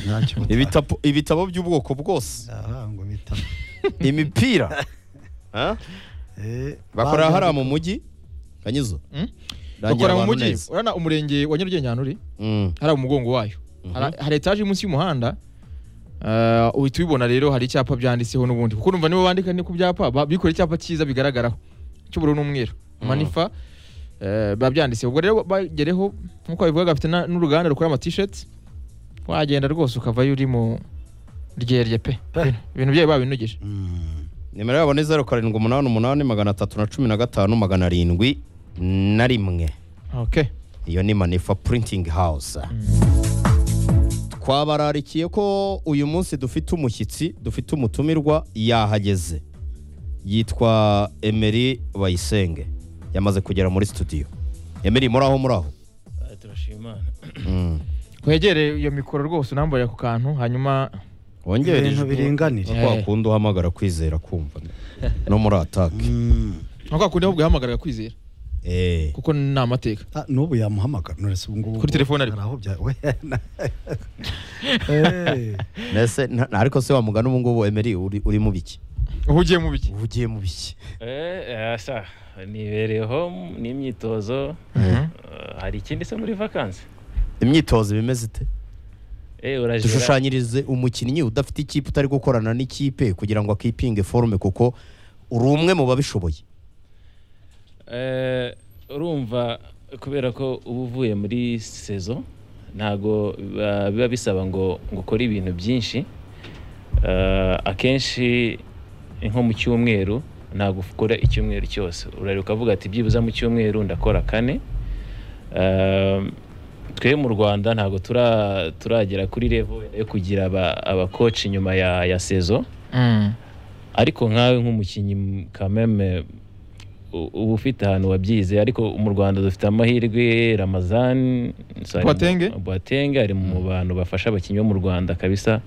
ntacyo ibitabo ibitabo by'ubwoko bwose aha ngo bita imipira Huh? Eh, bakora baje- hariya mu mujyi kanyizo Hmm? Rangira bakora mu abantu mujyi neza. urabona umurenge wa nyarugenge ahantu uri Mm. hari umugongo wayo Hari- hari etaje iri munsi y'umuhanda Eh, uhita ubibona rero hari icyapa byanditseho n'ubundi kuko numva nibo bandika ni ku byapa ba- bikoreye icyapa cyiza bigaragaraho cy'ubururu n'umweru manifa eh, biba byanditseho ubwo rero bagereho nk'uko babivuga bafite na- n'uruganda rukora amatisheti wagenda rwose ukavayo uri mu ryerye pe Pe. ibintu byayo babinogije Mm. nimero yabo ni zeru karindwi umunani umunani magana atatu na cumi na gatanu magana arindwi na rimwe okay. iyo ni manifa printing house twabararikiye ko uyu munsi dufite umushyitsi dufite umutumirwa yahageze yitwa emeri bayisenge yamaze kugera muri studio emeri muri aho muri aho Ah, turashima imana Mm. wegere iyo mikoro rwose unamburira ku kantu hanyuma wongere Ibintu ijwi. biringanire. Nka kwa kundi uhamagara kwizera kumva no muri atake Mm. nka kwa kundi ahubwo ihamagarira kwizera Eh. kuko ni amateka Ah, n'ubu yamuhamagara nonese ubu ngubu Kuri telefone ariko. hari aho bya we na- Eh, Nese nta- ariko se wamugana ubu ngubu emeri uri uri mu biki uba ugiye mu biki ubu ugiye mu biki Eh, asa nibereyeho n'imyitozo Eh, hari ikindi se muri vakansi imyitozo bimeze ite Eh, urajya dushushanyirize umukinnyi udafite ikipe utari gukorana n'ikipe kugira ngo akipinge forume kuko uri umwe mu babishoboye Eh, urumva kubera ko uba uvuye muri sezo ntago biba- biba bisaba ngo ngo ukore ibintu byinshi Eh, akenshi nko mu cyumweru ntabwo ukora icyumweru cyose urareba ukavuga ati byibuze mu cyumweru ndakora kane Eh, twe mu rwanda ntabwo tura- turagera kuri revo yo kugira aba- abakoci nyuma ya, ya sezo ariko nkawe nk'umukinnyi m- kameme u- uba ufite ahantu wabyize ariko mu rwanda dufite amahirwe ramazan Boateng? boatenge ari mu bantu bafasha abakinnyi bo mu rwanda kabisa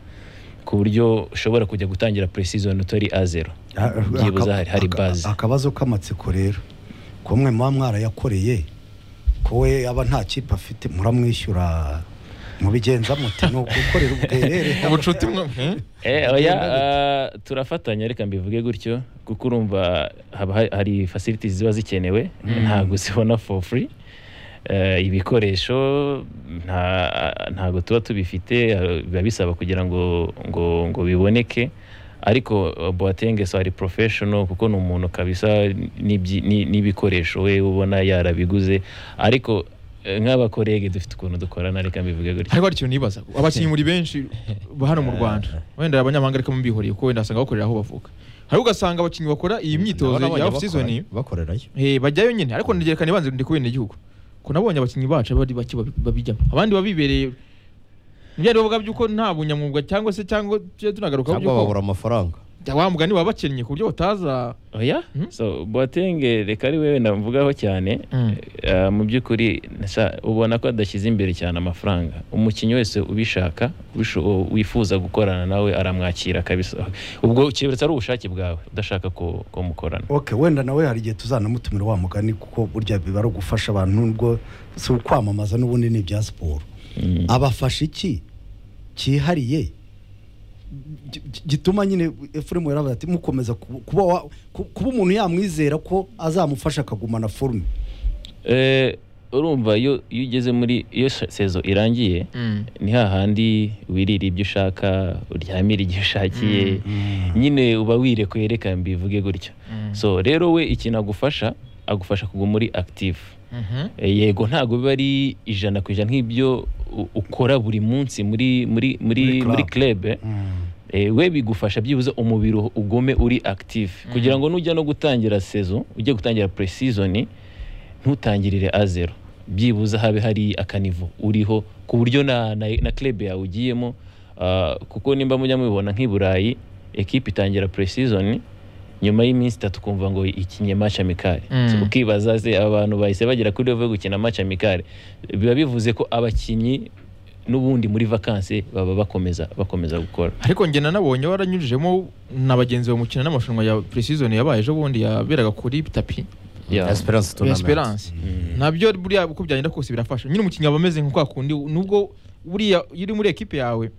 ku buryo ushobora kujya gutangira pre-season utari a zero ah, byibuze aka- hari, hari aka- baze akabazo k'amatsiko rero ko mwe muba mwarayakoreye ko we aba nta kipe afite muramwishyura mubigenza mute ni ukukorera ubuterere ubucuti mwe eh? Eh, oya ah, turafatanya reka mbivuge gutyo kuko urumva haba ha- hari facilities ziba zikenewe ntabwo zibona for free Eh, ibikoresho nta- ntabwo tuba tubifite eh, biba bisaba kugira ngo ngo ngo biboneke ariko eh, Boateng so ari professional kuko ni umuntu kabisa n'ibyi- ni- n'ibikoresho we ubona yarabiguze ariko eh, nk'abakorege dufite ukuntu dukorana reka mbivuge gutyo ariko hari ikintu nibaza abakinnyi muri benshi ba hano mu rwanda wenda abanyamahanga ariko mubihoriye kuko wenda basanga bakorera aho bavuka hari ugasanga abakinnyi bakora iyi myitozo Nabona ya abanye off season bakora- bakorerayo eh, bajyayo nyine ariko ntigerekane ibanze ndi kubera igihugu ko nabonye abakinnyi bacu bari bake babi- babijyamo abandi baba bibereye nibyari bavuga by'uko nta bunyamwuga cyangwa se cyangwa tujye tunagarukaho cyangwa babura by'uko amafaranga wa mugani baba bakennye ku buryo utaza oya Hmm? so boatenge reka ari wewe navugaho cyane Mm. Eh, mu by'ukuri sa- ubona ko adashyize imbere cyane amafaranga umukinnyi wese ubishaka ubisho- u- wifuza gukorana nawe aramwakira kabisa ubwo keretse ari ubushake bwawe udashaka ko ko mukorana Okay, wenda nawe hari igihe tuzanamutumira wa mugani kuko burya biba ari ugufasha abantu nubwo si ukwamamaza n'ubundi ni ibya siporo Mm. abafasha iki cyihariye gi- gi- gituma nyine efuremu yaravuze ati mukomeza kuba kuba wa- ku- kuba umuntu yamwizera ko azamufasha akagumana forume Eh, urumva iyo iyo ugeze muri iyo se- sezo irangiye ni hahandi wirira ibyo ushaka uryamira igihe ushakiye nyine uba wirekweye reka mbivuge gutyo so rero we ikintu agufasha agufasha kuguma uri active Mhm. E, yego ntabwo biba ari ijana ku ijana nk'ibyo u- ukora buri munsi muri muri muri Muri muri club. club e, we bigufasha byibuze umubiri u- ugume uri active kugira ngo nujya no gutangira sezo ujye gutangira pre-season ntutangirire a zero byibuze habe hari akanivo uriho ku buryo na, na, na club yawe ugiyemo ah, kuko nimba mujya mubibona nk'i Burayi ekipe itangira pre-season nyuma y'iminsi itatu kumva ngo ikinye match amicale Mm. So, ukibaza se aba bantu bahise bagera kuri level yo gukina match amicale biba bivuze ko abakinnyi n'ubundi muri vakansi baba bakomeza bakomeza gukora ariko njye nanabonye waranyujijemo na bagenzi bawe mukina n'amarushanwa ya pre-season yabaye ejo bundi yaberaga kuri tapi Yeah. esperance ya tournament esperance nabyo buriya uko byagenda kose birafasha nyine umukinnyi aba ameze nka kwa kundi nubwo buriya iyo uri muri ekipe yawe